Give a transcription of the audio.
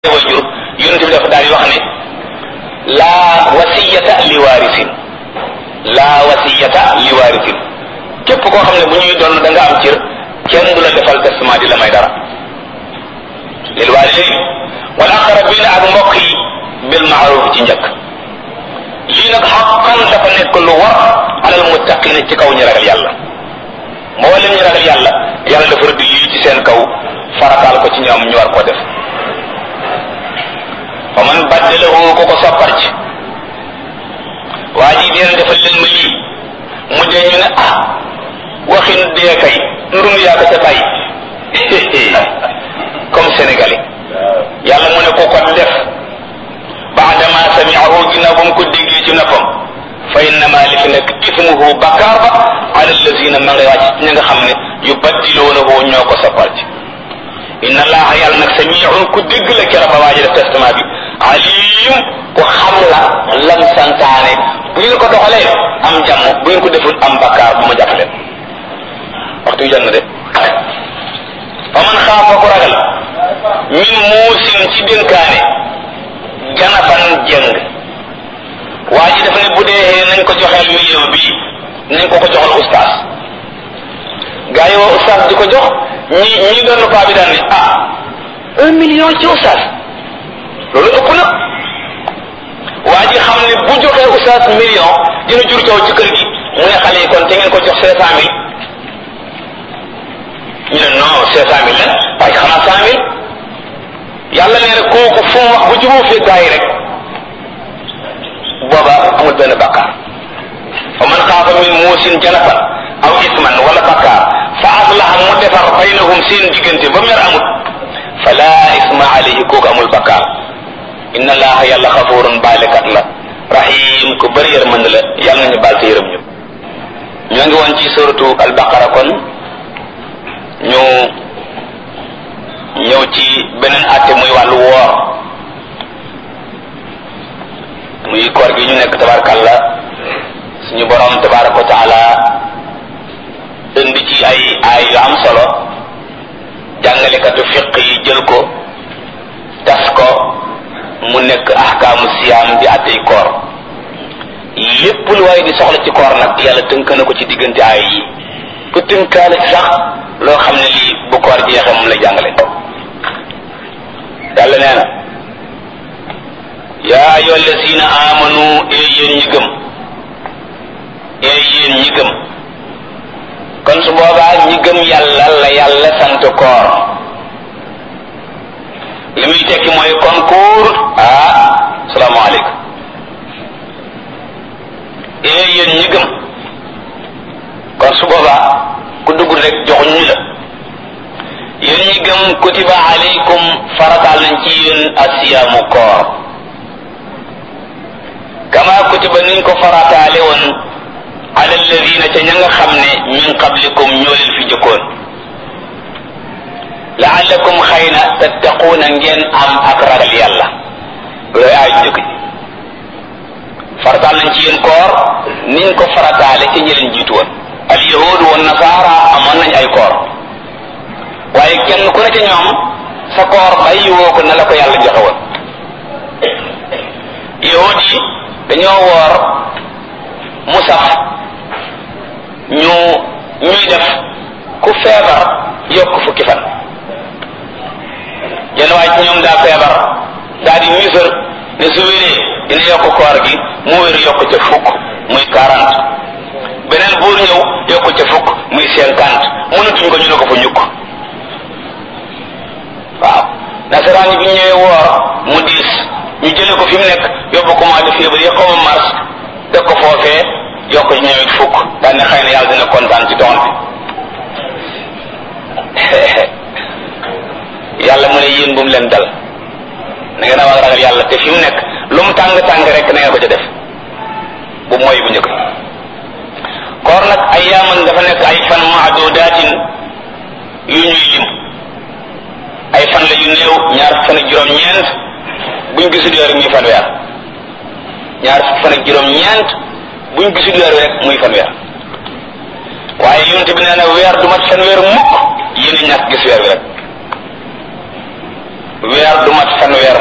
wajur yonent bi dafa daal di wax ne laa wasiyata li waarisin laa wasiyata li waarisin képp koo xam ne bu ñuy doon da nga am cër kenn du la defal testament di la may dara lil waalidayn wal aqrabina ak mbokk yi bil maaruf ci njëkk lii nag xaqan dafa nekk lu war alal muttaqina ci kaw ñu ragal yàlla mboolem ñu ragal yàlla yàlla dafa rëdd lii ci seen kaw farataal ko ci ñoom ñu war koo def fa man baddalahu ko ko soppar ci waa ji dina defal leen ma lii mu dee ñu ne ah waxin dee kay ndum yaa ko ca bàyyi comme sénégalais yàlla mu ne ko ko def baadama samiahu ginnaaw ba mu ko déggee ci noppam fa innama li fi nekk ismuhu bakkaar ba ala allazina ma ngay wàcc ñi nga xam ne yu baddiloonahu ñoo ko soppar ci inna allaha yàlla nag samiun ku dégg la kera ba waaji def testament bi alim ku xam la lam santaane bu ngeen ko doxalee am jàmm bu ngeen ko deful am bakkaar bu ma jàpp leen waxtu jot na de fa man xaafa ku ragal min muusin ci dénkaane ganafan jëng waa ji dafa ne bu dee nañ ko joxeel million bii nañ ko ko joxal ustaas gaa yi woo ustaas di ko jox ñi ñi doon paa bi daan ne ah un million ci ustaas loolu ëpp na waa ji xam ne bu joxee ustaas million dina jur coow ci kër gi mu ne xale yi kon te ngeen ko jox cinq cent mille ñu ne non cinq cent mille la waaye xanaa cent mille yàlla nee na kooku fu mu wax bu juboo fee gaa yi rek booba amul benn bakkaar fa man xaafa min muusin janafan aw isman wala bakkaar fa aslaha mu defar baynahum seen diggante ba mer amut fala isma alayhi kooku amul bakkaar inna allaha yàlla xafurun baalekat la rahim ku bëri yërmande la yàlla nañu baal te yërëm ñu ñoo ngi woon ci suratu albaqara kon ñu ñëw ci beneen àtte muy wàllu woor muy koor gi ñu nekk tabarkalla suñu borom tabaraka wa taala indi ci ay ay yu am solo jàngalekatu fiq yi jël ko tas ko mu nekk ahkaamu siyaam di àttey koor lépp lu waaye di soxla ci koor nag yàlla tënk na ko ci diggante ay yi ku tënkaale ci sax loo xam ne lii bu koor jeexee moom lay jàngale yàlla nee na yaa ayyuha allazina amanu ee yéen ñi gëm ee yéen ñi gëm kon su boobaa ñi gëm yàlla la yàlla sant koor li muy tekki mooy kon kuur ah salaamaaleykum ee yéen ñi gëm kon su boobaa ku dugg rek joxuñ ñu la yéen ñi gëm kutiba alaykum farataal nañ ci yéen asiyaamu koor kama kutiba niñ ko farataale woon ala alladina ca ña nga xam ne min qablikum ñoo leen fi jëkkoon laallakum xëy na tattaquuna ngeen am ak ragal yàlla looy aay jëkk ji farataal nañ ci yéen koor niñ ko farataale ca ñi leen jiitu woon al yahudu wa nasaara amoon nañ ay koor waaye kenn ku ne ca ñoom sa koor bàyyi woo ko na la ko yàlla joxe woon yahud yi dañoo woor musaf ñu ñuy def ku feebar yokk fukki fan yenn waaye ci ñoom daa feebar daa di misër ne su wéree dina yokk koor gi mu wér yokk ca fukk muy quarante beneen buur ñëw yokk ca fukk muy cinquante mënatuñ ko ñu ne ko fa ñukk waaw nasaraan yi bi ñëwee woor mu diis ñu jële ko fi mu nekk yóbbu ko mois de février xaw ma mars def ko foofee yokk ci ñëwit fukk daan ne xëy na yàlla dina kontaan ci doon bi yàlla mu ne yéen bu mu leen dal na ngeen a wax ragal yàlla te fi mu nekk lu mu tàng tàng rek na ngeen ko ca def bu mooy bu njëkk koor nag ay yaaman dafa nekk ay fan maadudaatin yu ñuy lim ay fan la yu néew ñaar fan ak juróom-ñeent buñ gisul weer muy fan weer ñaar fan ak juróom-ñeent buñ gisul weer rek muy fan weer waaye yonent bi nee na weer du mat fan weer mukk yéen a ñàkk gis weer wi rek weer du mat fanweer